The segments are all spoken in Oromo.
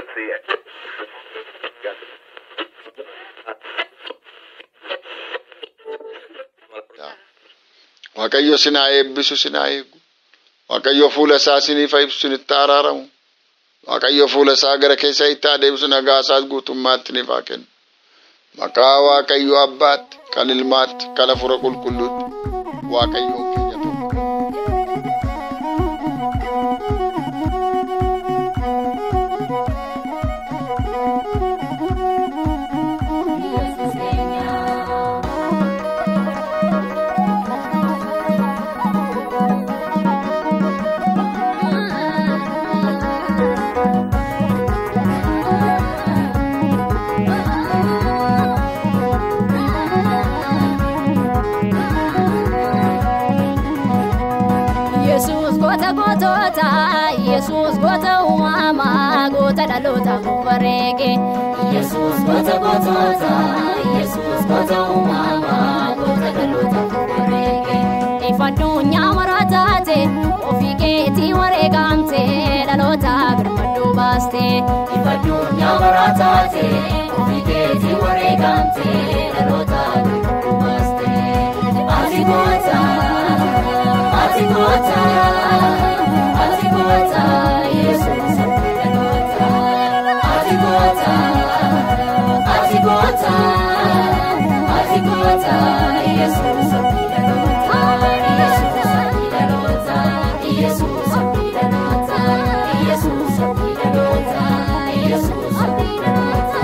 Waaqayyo sinaa eebbisu sinaa eegu. Waaqayyo fuula isaa siniif ibsu sinitti araaramu. Waaqayyo fuula isaa gara keessa itti adeemsu nagaa isaas guutummaatti siniif haa kennu. Maqaa Waaqayyo Abbaatti, kan Ilmaatti, kan Hafuura Qulqulluutti. Waaqayyoon keenya tokko. Yesuus goota gootoota, Yesuus goota uumamaa, goota dhaloota bareege. Yesuus goota gootoota, Yesuus goota uumamaa, goota dhaloota bareege. Ifa addunyaa maraa taate, ofii keetii wareegamte, dhaloota birmaduu baaste. Ifa addunyaa maraa taate, ofii keetii wareegamte, dhaloota birmaduu baaste. Ati goota. Ati goota, ati goota, Yesuus goota. Ati goota, ati goota, ati goota, Yesuus goota. Yesuus goota, Yesuus goota, Yesuus goota, Yesuus goota.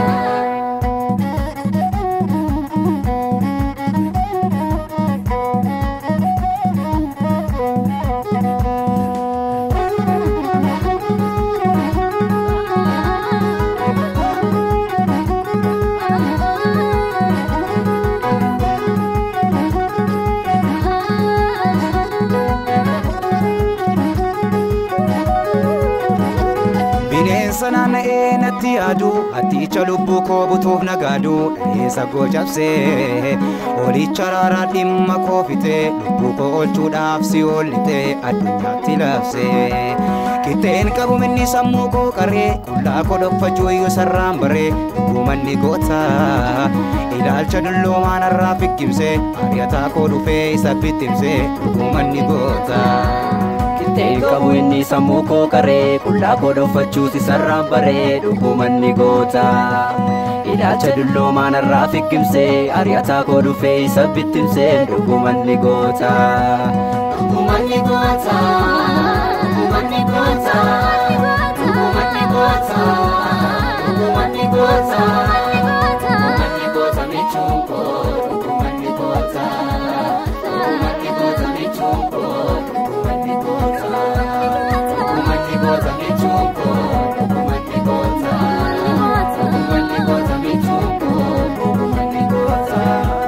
Bineensa naanna'ee natti yaadu hatticha lubbuu koo butuuf nagaadu dhaleessa koo cabsee olicha raaraa dhimma koo fitee lubbuu koo oolchuudhaaf si oollitee addunyaatti labsee qixxeen qabu minni sammuu koo qaree qullaa koo dhokfachuu iyyuu sarraan baree dhugumanni goota ilaalcha dulloomaan irraa fikkimsee ari'ataa koo dhufee isa bittimsee dhugumanni goota. Qixxeen qabu inni sammuu koo qaree qullaa koo dhokfachuus isarraan baree dhugumanni goota. Ilaalcha dulloomaan irraa fikkimsee ari'ataa koo dhufee isa bittimsee dhugumanni goota. Dhugumanni goota, dhugumanni goota, dhugumanni goota, dhugumanni goota, dhugumanni goota michuun koo, dhugumanni goota, dhugumanni goota michuun koo, dhugumanni goota, dhugumanni goota michuun koo, dhugumanni goota, dhugumanni goota michuun koo, dhugumanni goota.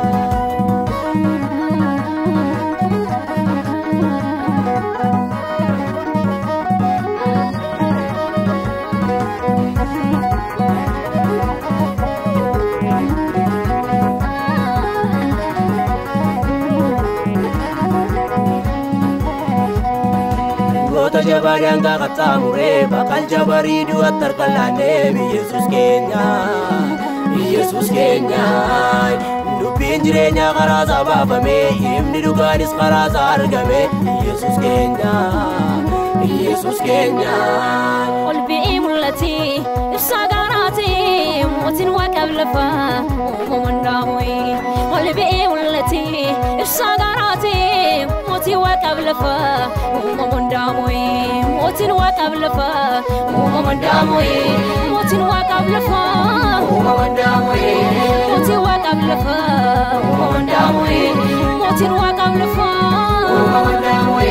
Goota jabaa daangaa qaxxaamuree baqal jabarii du'atti harkaan laannee Yesuus keenya Yesuus keenya dubbiin jireenyaa karaa isaa baafamee himni dhugaanis karaa isaa argame Yesuus keenya Yesuus keenya. ol bi'ii mul'ati ibsaa gaaraati mootiin waaqaaf lafa uumamuun dhaamuyi ol bi'ii mul'ati ibsaa gaaraati mootiin waaqaaf lafa uumamuun dhaamuyi mootiin waaqaaf lafa uumamuun dhaamuyi mootiin waaqaaf lafa uumamuun dhaamuyi mootiin waaqaaf lafa uumamuun dhaamuyi mootiin waaqaaf lafa uumamuun dhaamuyi.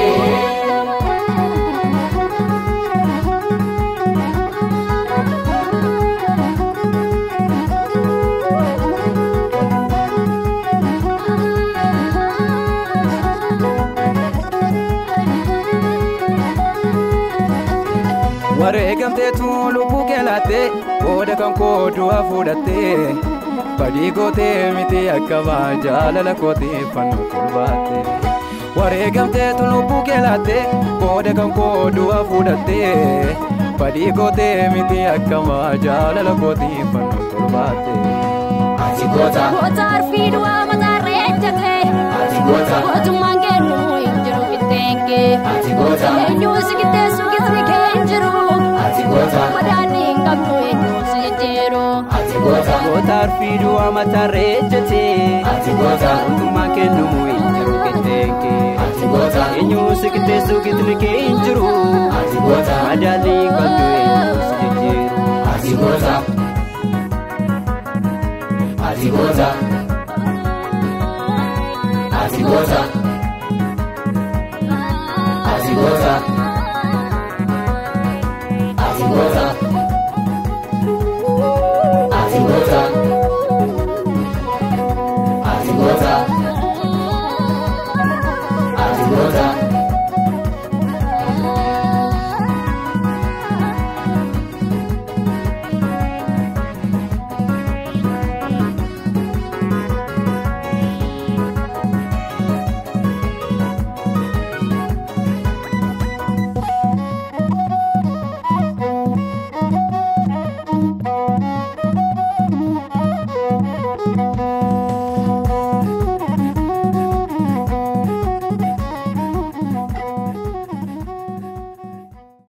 wareegamteetu lubbuu kee laattee qooda kan koo du'a fuudhattee badii gootee miti akkamaa jaalala kootee fannoo kolbaatte wareegamteetu lubbuu kee laattee qooda kan koo du'a fuudhattee Fadhii kootee miti akkamaa jaalala kootii fannoo torbaatte. Ati goota, Goota arfii du'aa mataarra ejjate. ati goota, Mootummaan kennu hin jiru qixxeenke. ati goota, Eenyuun si qixxeessu qixni kee hin jiru. ati goota, Madaanni hin qabnu eenyuun si jijjiiru. ati goota, Goota arfii du'aa mataarra ejjate. ati goota, Mootummaan kennumu hin jiru qixxeenke. ati goota, Eenyuun si qixxeessu qixni kee hin jiru. ati goota, Madaalli hin qabdu eenyuun si jijjiiru. ati goota, ati goota, ati goota, ati goota.